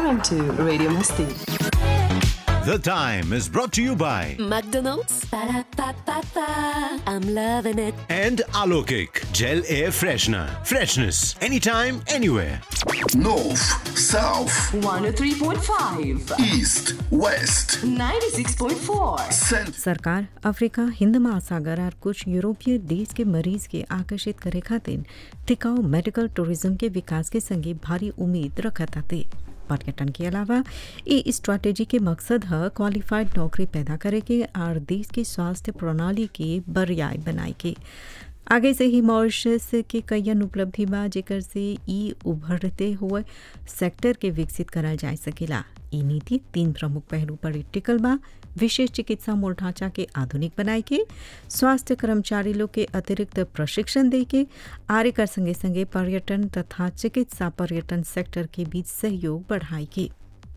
on to Radio Masti. The Time is brought to you by McDonald's. Ba-da-ba-ba-ba. I'm loving it. and Alokik Gel Air Freshener. Freshness anytime, anywhere. North, South, 103.5, East, West, 96.4. Central. सरकार Africa हिंद महासागर और कुछ यूरोपीय देश के मरीज के आकर्षित करे खातिर टिकाऊ मेडिकल टूरिज्म के विकास के संगे भारी उम्मीद रखत आते पर्यटन के अलावा ई स्ट्रैटेजी के मकसद है क्वालिफाइड नौकरी पैदा करे के और देश की स्वास्थ्य प्रणाली के बरियाय बनाए के आगे से ही मॉरिशस के कईयन उपलब्धि बा जेकर से ई उभरते हुए सेक्टर के विकसित करल जा सकेला ई नीति तीन प्रमुख पहलू पर टिकल बा विशेष चिकित्सा मूल ढांचा के आधुनिक बनाए के स्वास्थ्य कर्मचारी लोग के अतिरिक्त प्रशिक्षण दे के आर्य कर संगे संगे पर्यटन तथा चिकित्सा पर्यटन सेक्टर के बीच सहयोग बढ़ाए के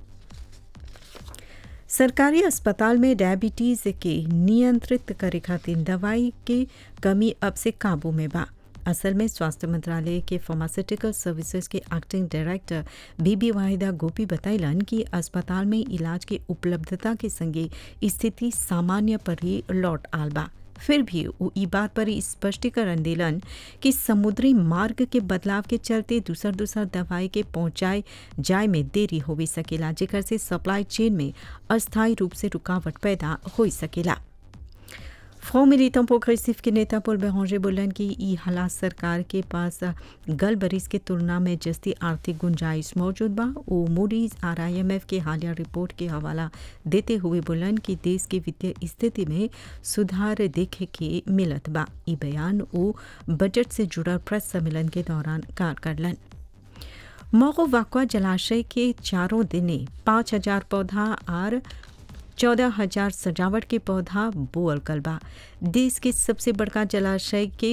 सरकारी अस्पताल में डायबिटीज के नियंत्रित करे खातिर दवाई के कमी अब से काबू में बा असल में स्वास्थ्य मंत्रालय के फार्मास्यूटिकल सर्विसेज के एक्टिंग डायरेक्टर बीबी वाहिदा गोपी बतैलन कि अस्पताल में इलाज के उपलब्धता के संगे स्थिति सामान्य पर ही लौट आल बा फिर भी वो ई बात पर स्पष्टीकरण दिलन कि समुद्री मार्ग के बदलाव के चलते दूसर दूसर दवाई के पहुंचाए जाए में देरी हो भी सकेला जेकर से सप्लाई चेन में अस्थायी रूप से रुकावट पैदा हो सकेला फ्रॉ मिलिटम प्रोग्रेसिव के नेता पोल बेहोंजे बोलन कि ई हालात सरकार के पास गल बरिस के तुलना में जस्ती आर्थिक गुंजाइश मौजूद बा ओ मूडीज और आईएमएफ के हालिया रिपोर्ट के हवाला देते हुए बोलन कि देश की वित्तीय स्थिति में सुधार देखे के मिलत बा ई बयान ओ बजट से जुड़ल प्रेस सम्मेलन के दौरान कार करलन मोगो वाकवा जलाशय के चारों दिने पाँच हजार पौधा और चौदह हजार सजावट के पौधा बोअल कल बा देश के सबसे बड़का जलाशय के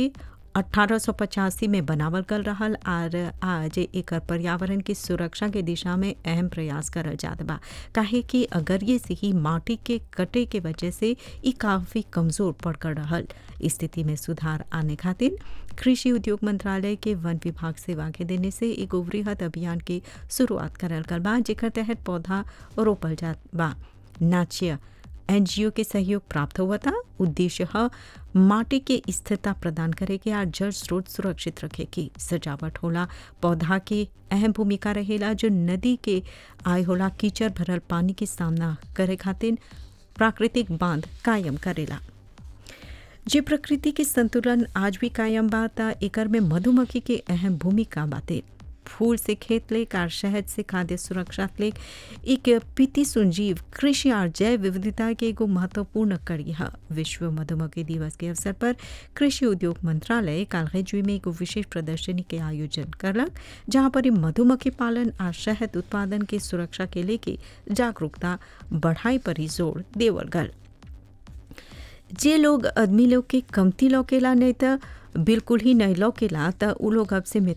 1885 में बनावल कल रहल और आज एकर पर्यावरण की सुरक्षा के दिशा में अहम प्रयास करल जात बा काहे कि अगर ये से ही माटी के कटे के वजह से ई काफ़ी कमज़ोर पड़कर रहल स्थिति में सुधार आने खातिर कृषि उद्योग मंत्रालय के वन विभाग सेवा के देने से एगो वृहद अभियान के शुरुआत करल गल बा जेकर तहत पौधा रोपल जात बा नाच्य एनजीओ के सहयोग प्राप्त हुआ था उद्देश्य है माटी के स्थिरता प्रदान करे के और जल स्रोत सुरक्षित रखे की सजावट होला पौधा के अहम भूमिका रहेला जो नदी के आय होला कीचड़ भरल पानी के सामना करे खातिर प्राकृतिक बांध कायम करेला जे प्रकृति के संतुलन आज भी कायम बा ता एकर में मधुमक्खी के अहम भूमिका बाते फूल से खेत लेक और शहद से खाद्य सुरक्षा लेक एक पीति सुंजीव कृषि और जैव विविधता के एगो महत्वपूर्ण कड़ी है विश्व मधुमक्खी दिवस के अवसर पर कृषि उद्योग मंत्रालय कालगेजुई में एगो विशेष प्रदर्शनी के आयोजन करलक जहाँ पर ई मधुमक्खी पालन और शहद उत्पादन के सुरक्षा के लेके जागरूकता बढ़ाई पर ही जोर देवल गल जे लोग आदमी लोग के कमती लौकेला नहीं तो बिल्कुल ही नहीं लौकेला तो उ लोग अब से